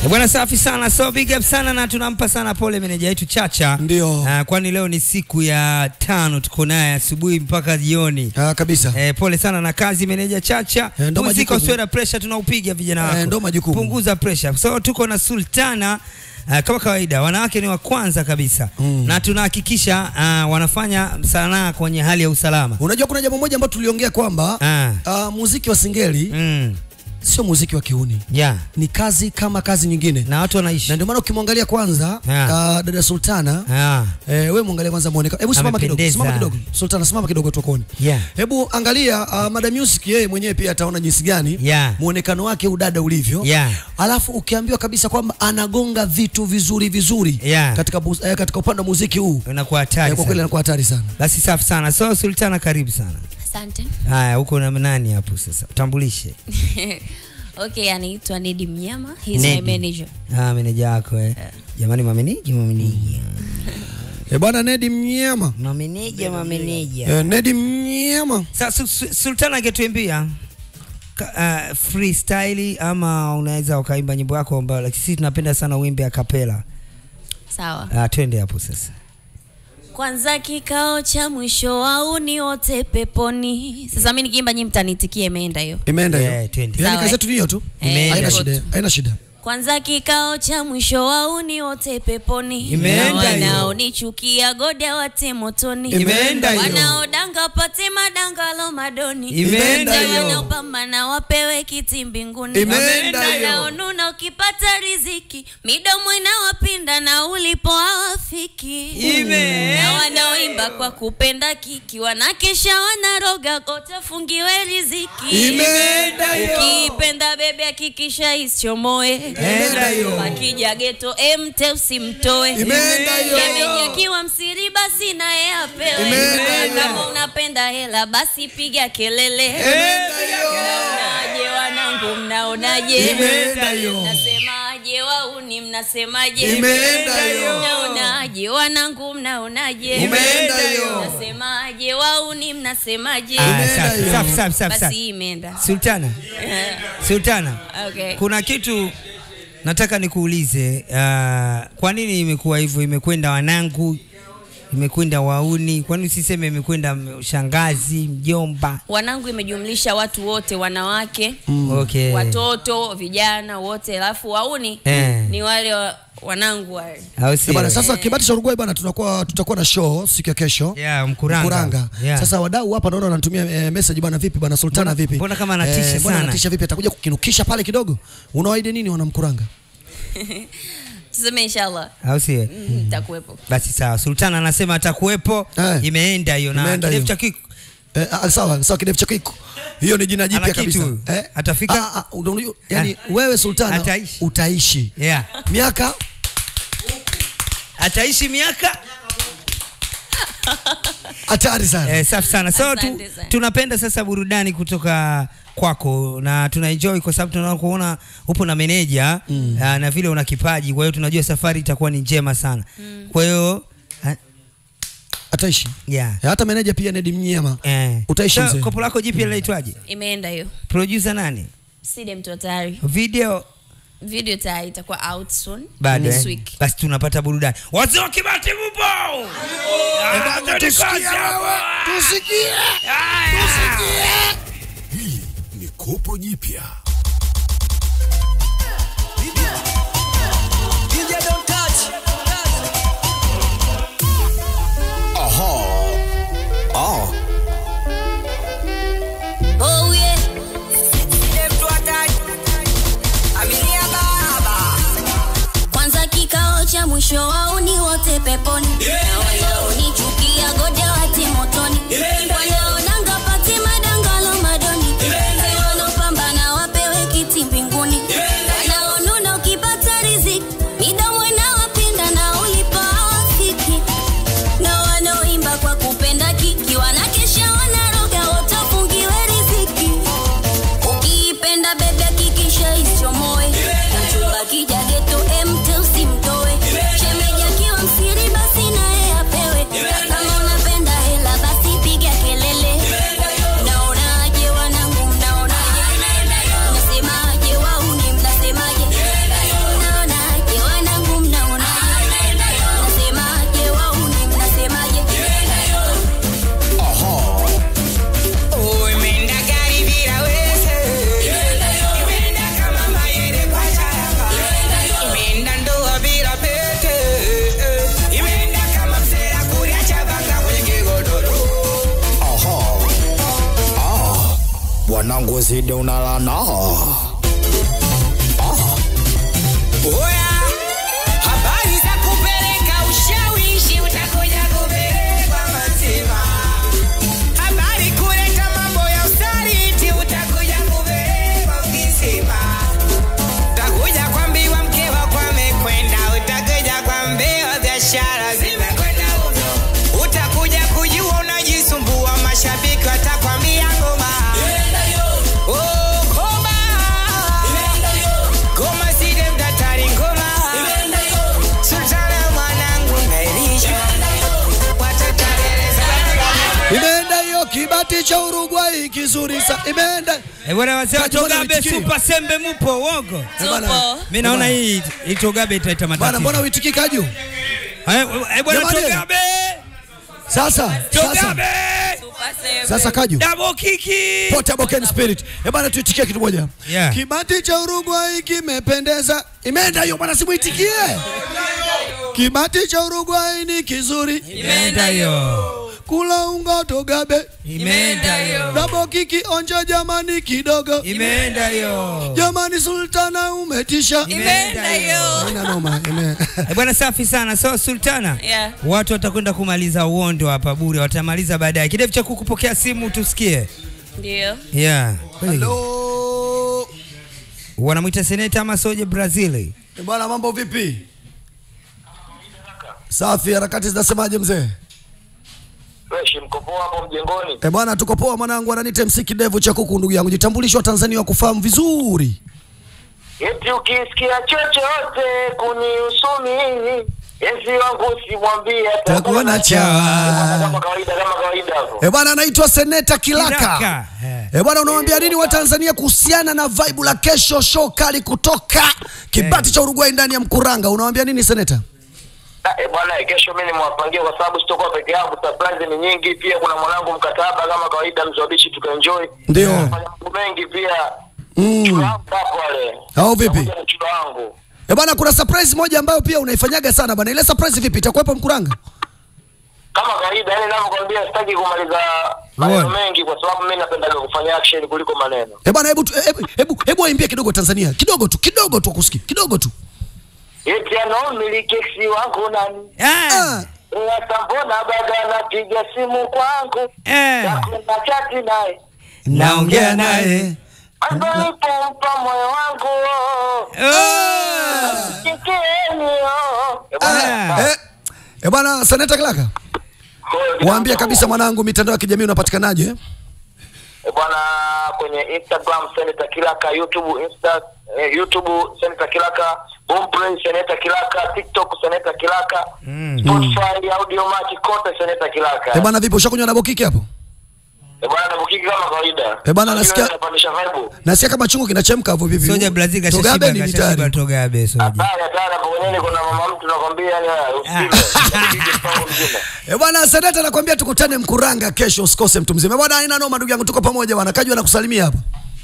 Bwana safi sana, so big up sana na tunampa sana pole meneja yetu Chacha. Ndio. Uh, kwani leo ni siku ya tano tuko naye asubuhi mpaka jioni. Ah, kabisa. Eh, pole sana na kazi meneja Chacha. Eh, ndo Muziki majukumu. usiwe na pressure tunaupiga vijana wako. Eh, ndo majukumu. Punguza pressure. So tuko na Sultana Uh, kama kawaida wanawake ni wa kwanza kabisa mm. na tunahakikisha uh, wanafanya sanaa kwenye hali ya usalama Unajua kuna jambo moja ambalo tuliongea kwamba Ah. ah, muziki wa singeli mm. sio muziki wa kiuni, yeah. ni kazi kama kazi nyingine, na watu wanaishi na ndio maana ukimwangalia kwanza Yeah. ah, dada Sultana Ah. Eh, wewe muangalie kwanza muonekano. Hebu simama kidogo, Amependeza. simama kidogo. Sultana simama kidogo tukuone. Yeah. Hebu angalia uh, Madam Music yeye mwenyewe pia ataona jinsi gani Yeah. muonekano wake udada ulivyo. Yeah. Alafu ukiambiwa kabisa kwamba anagonga vitu vizuri vizuri Yeah. katika bu- eh, katika upande wa muziki huu. unakuwa hatari Eh, kwa kweli sana. anakuwa hatari sana. basi safi sana so Sultana karibu sana Asante. haya huko na nani hapo sasa utambulishe Okay, anaitwa Nedi Mnyama. He's Nedi. my manager. ah meneja wako eh jamani mameneja mameneja Eh, bwana Nedi Mnyama. mameneja mameneja Eh, Nedi Mnyama. sasa Su- Su- Sultana angetuimbia ka- uh, freestyle ama unaweza ukaimba nyimbo yako ambayo like, sisi tunapenda sana uimbe a cappella Sawa. uh, twende hapo sasa Kwanza kikao cha mwisho wauni wote peponi. Sasa mimi nikiimba nyinyi mtanitikia imeenda hiyo. Imeenda hiyo. Yeah, twende. Yaani Sawa, kazi yetu ni hiyo tu. Eh, Haina hivyo shida, tu. haina shida. Kwanza kikao cha mwisho wauni wote peponi. Imeenda Na hiyo. wanaonichukia goda wate motoni. Imeenda hiyo. Wanaodanga pate madanga lo madoni. Imeenda hiyo. Wanaopambana wapewe kiti mbinguni. Imeenda hiyo. Wanaonuna ukipata riziki, midomo inawapinda na ulipo hawafiki. Imeenda Na wanaoimba kwa kupenda kiki, wanakesha wanaroga kote fungiwe riziki. Imeenda hiyo. Ukipenda bebe hakikisha isichomoe. Imeenda hiyo. Akija geto emte usimtoe. Imeenda hiyo. Shemeji akiwa msiri basi naye apewe. Imeenda hiyo. Kama unapenda hela basi piga kelele. Mnaonaje wanangu, mnaonaje? Imeenda hiyo. Mnasemaje wauni, mnasemaje? Imeenda hiyo. Mnaonaje wanangu, mnaonaje? Imeenda hiyo. Mnasemaje wauni, mnasemaje? Ah, Imeenda safi, hiyo. safi, safi, safi, Basi safi. hii imeenda. Sultana Sultana Okay. kuna kitu nataka nikuulize uh, kwa nini imekuwa hivyo imekwenda wanangu imekwenda wauni kwani usiseme imekwenda m- shangazi mjomba Wanangu imejumlisha watu wote, wanawake, okay. watoto, vijana wote, alafu wauni Eh. ni wale wa, wanangu wale. au Eh, sio? Bwana, sasa kibati cha Uruguay bwana, tunakuwa tutakuwa na show siku ya kesho. Yeah, Mkuranga. Mkuranga. Yeah. Sasa wadau hapa naona wananitumia eh, message bwana, vipi bwana Sultana Mbona- vipi? mbona kama anatisha mbona sana? anatisha vipi? Atakuja kukinukisha pale kidogo. Unawaahidi nini wana Mkuranga? Tuseme inshallah au sio? mm, nitakuwepo. basi sawa sultana anasema atakuwepo Eh. imeenda hiyo na Imeenda kidevu hiyo. cha kiku Eh, ah, sawa sawa, kidevu chako iko. Hiyo ni jina jipya Ana kitu kabisa. huyu. Atafika? Ah, ah, unajua, yani wewe Sultana Ataishi. utaishi yeah. miaka ataishi miaka hatari sana. Eh, safi sana so tu, Asante sana. tunapenda sasa burudani kutoka kwako na tuna enjoy kwa sababu tunaona kuona upo na meneja mm. uh, na vile una kipaji kwa hiyo tunajua safari itakuwa ni njema sana mm. kwa hiyo uh, Ataishi. yeah. Eh, Hata meneja pia Nedi Mnyema. eh. Utaishi so, mzee. kopo lako jipya linaitwaje Imeenda hiyo. producer nani Side mtu tayari. video Video tayari itakuwa out soon. bado This eh? week. basi tunapata burudani wazee wa kibati mupo Ah, twende kazi hapa. Tusikie. Haya. Hii ni kopo jipya. Aha. Ah. Oh yeah. Kwanza kikao cha mwisho wauni wote peponi na wanaonichukia goja wati motoni wanaonanga pati madangalo madoni wanaopambana wapewe kiti mbinguni wanaonuna ukipata riziki midomo inawapinda na ulipo hawafiki na wanaoimba kwa kupenda kiki wanakesha wanaroga watafungiwe riziki ukiipenda bebe hakikisha isichomoe mchumba kija geto emte usimtoe shemeji akiwa msiri basi naye uzidi unalana Oya, habari za kupeleka ushawishi utakuja kupelekwa mazima. Habari kuleta mambo ya usaliti utakuja kupelekwa ukisema. Utakuja kuambiwa mke wako amekwenda, utakuja kuambiwa biashara zimekwenda huko. Utakuja kujua unajisumbua, mashabiki watakwambia ngoma. Oh, ngoma. Ngoma side mdatari ngoma. Sultana mwanangu naelisha. Watatareleza. Imeenda hiyo kibati cha Uruguay kizuri sa imeenda. Eh, bwana wazee Kati bwana Togabe uitikii. Super Sembe mupo uongo. Tupo. Mimi naona hii hii Togabe italeta Bwana matatizo. mbona uitiki kaju? Eh, eh, bwana Jamani. Togabe. Sasa sasa Togabe. Super seven. sasa kaju. Double kiki. Portable Ken Spirit. Eh bwana tuitikie kitu moja. Yeah. Kibati cha Uruguay kimependeza. Imeenda hiyo bwana simuitikie. Kibati cha Uruguay ni kizuri. Imeenda hiyo. Kula unga Togabe. Imeenda hiyo. Double kiki onja jamani kidogo. Imeenda hiyo. Jamani Sultana umetisha. Imeenda hiyo. Haina noma. Ime. Eh, bwana safi sana. So Sultana. Yeah. Watu watakwenda kumaliza uondo hapa bure, watamaliza baadaye. Kidevu cha kukupokea simu tusikie. Ndio. Yeah. Hello. Wanamwita seneta ama soje Brazil. Eh, Bwana mambo vipi? Safi, harakati zinasemaje mzee? Fresh mko poa hapo mjengoni? Eh bwana, tuko poa mwanangu, ananiita MC Kidevu cha kuku ndugu yangu. Jitambulisho wa Tanzania wa kufahamu vizuri. Eti ukisikia chochote kunihusu mimi, enzi wangu simwambie Takuona chawa. Kama kawaida, kama kawaida hapo. Eh bwana, anaitwa Seneta Kilaka. Kilaka, eh. Eh bwana, unawaambia nini wa Tanzania kuhusiana na vibe la kesho, show kali kutoka kibati cha Uruguay ndani ya Mkuranga? Unawaambia nini Seneta? Ah, eh bwana, kesho mimi nimwapangia kwa sababu sitokuwa peke yangu, surprise ni nyingi. Pia kuna mwanangu mkataba kama kawaida, mzabishi tukaenjoy. Ndio. Fanya mambo mengi pia. Mm. Chura wangu hapo wale. Au vipi? Pamoja na chura wangu. Eh bwana, kuna surprise moja ambayo pia unaifanyaga sana bwana. Ile surprise vipi? Itakuwepo Mkuranga? Kama kawaida, yani ninavyokuambia sitaki kumaliza maneno Uone. mengi kwa sababu mimi napendaga kufanya action kuliko maneno. Eh bwana, hebu tu- hebu hebu hebu waimbie kidogo Tanzania. Kidogo tu, kidogo tu akusikie. Kidogo tu. Eti anaomiliki eksi wangu nani? Ah. Ah. Sasa mbona bado anapiga simu kwangu? Eh. Nakuna chati naye. Naongea naye. Alipompa moyo wangu. Oh. Sikieni oh. Eh, bwana, Ah. Eh, eh bwana Seneta Kilaka. kwa- Waambie kabisa mwanangu, mitandao ya kijamii unapatikanaje? eh? Eh, bwana kwenye Instagram Senator Kilaka, YouTube Insta eh, YouTube Senator Kilaka, Boomplay Senator Kilaka, TikTok Senator Kilaka, Spotify Audio Machi kote Senator Kilaka. Eh bwana, vipi ushakunywa double kick hapo? Eh, bwana nabukiki kama kawaida. Eh, bwana, Unajua nasikia- inapandisha vibe. Nasikia kama chungu kinachemka hapo vipi? Soja Brazil Togabe kashashiba ni kashashiba mitari. Togabe soja. Hatari hatari hapo kwenye kuna mama mtu nakwambia yani usile. Usipige mpango mzima. Eh bwana, Seneta nakwambia tukutane Mkuranga kesho, usikose mtu mzima. Eh Bwana, haina noma ndugu yangu, tuko pamoja bwana. Kajua nakusalimia hapo.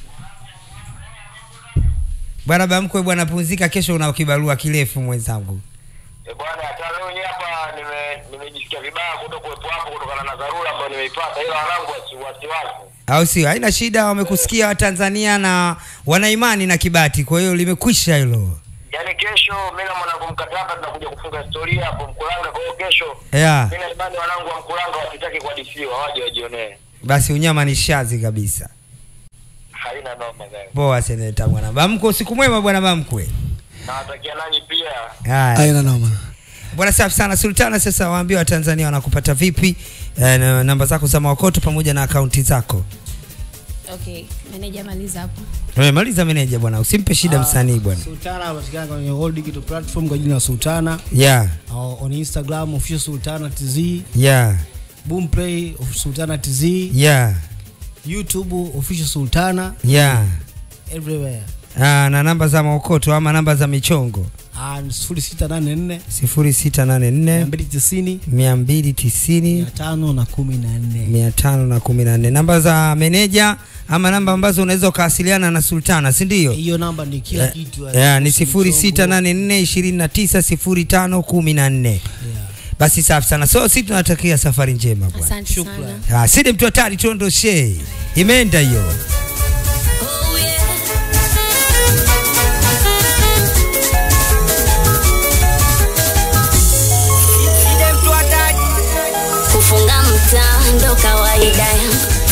Bwana Bamkwe bwana pumzika, kesho una kibarua kirefu mwenzangu. Eh, bwana hata leo hii hapa nime nimejisikia vibaya kuto kuwepo hapo kutokana na dharura ambayo nimeipata ila wanangu wasi wasiwasi. Au sio? Haina shida, wamekusikia Watanzania na wana imani na Kibati, kwa hiyo limekwisha hilo. Yaani kesho mimi na mwanangu mkataba tunakuja kufunga historia hapo Mkuranga kwa hiyo kesho Yeah. mimi na imani wanangu wa Mkuranga wasitaki kuhadithiwa waje wajionee. Basi unyama ni shazi kabisa. Haina noma gani. Poa seneta bwana Bamkwe, usiku mwema bwana Bamkwe. Nawatakia nanyi pia. Haya. Haina noma. Bwana safi sana Sultana, sasa waambie Watanzania wanakupata vipi, eh, na namba zako za maokoto pamoja na akaunti zako. Okay, meneja maliza hapo. Wewe maliza meneja bwana, usimpe shida msanii bwana. Sultana anapatikana kwenye all digital platform kwa jina la Sultana Yeah, uh, on Instagram official Sultana TZ, yeah, Boomplay of Sultana TZ, yeah, YouTube official Sultana yeah. everywhere. Ah, na namba za maokoto ama namba za michongo And 0684 0684 290 290 514. 514 namba za meneja ama namba ambazo unaweza ukawasiliana na Sultana, si ndio? Hiyo namba ni kila kitu. Yeah, ni Kuhusu sifuri sita mchongo. nane nne ishirini na tisa sifuri tano kumi na nne. Yeah. Basi safi sana, so si tunatakia safari njema bwana. Asante Shukran. sana. Ah, Sidi mtu hatari, tuondoshe, imeenda hiyo.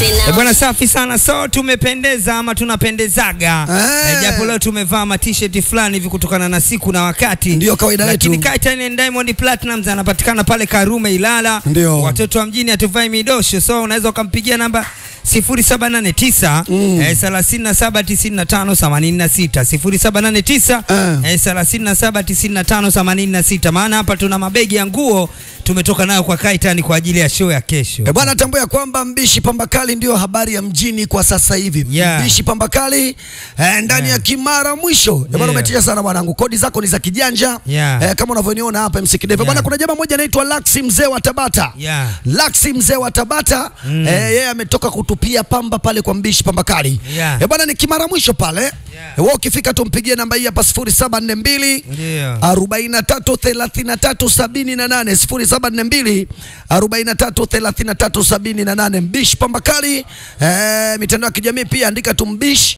Eh, bwana safi sana so tumependeza ama tunapendezaga Eh. eh, japo leo tumevaa matisheti fulani hivi kutokana na siku na wakati Ndio kawaida lakini yetu. Kaitan and Diamond Platnumz anapatikana pale Karume Ilala Ndio. watoto wa mjini hatuvai midosho so unaweza ukampigia namba 0789 eh, 379586 0789 Eh. eh, 379586 maana hapa tuna mabegi ya nguo tumetoka nayo kwa Kaitan kwa ajili ya show ya kesho E bwana, tambua ya kwamba mbishi pambakali ndio habari ya mjini kwa sasa hivi. Yeah. Mbishi pambakali eh, ndani ya Kimara mwisho. E bwana, Yeah. umetisha sana bwanangu, kodi zako ni za kijanja Yeah. eh, kama unavyoniona hapa MC Kideve. Yeah. Bwana, kuna jamaa mmoja anaitwa Laxi mzee wa Tabata. Yeah. Laxi mzee wa Tabata eh, yeye ametoka kutupia pamba pale kwa mbishi pambakali. Yeah. E bwana, ni Kimara mwisho pale. Yeah. Wewe ukifika tumpigie namba hii hapa 0742 Ndio. 43 33 78 0742 43 33 78 Mbish Pambakali eh, mitandao ya kijamii pia andika tu Mbish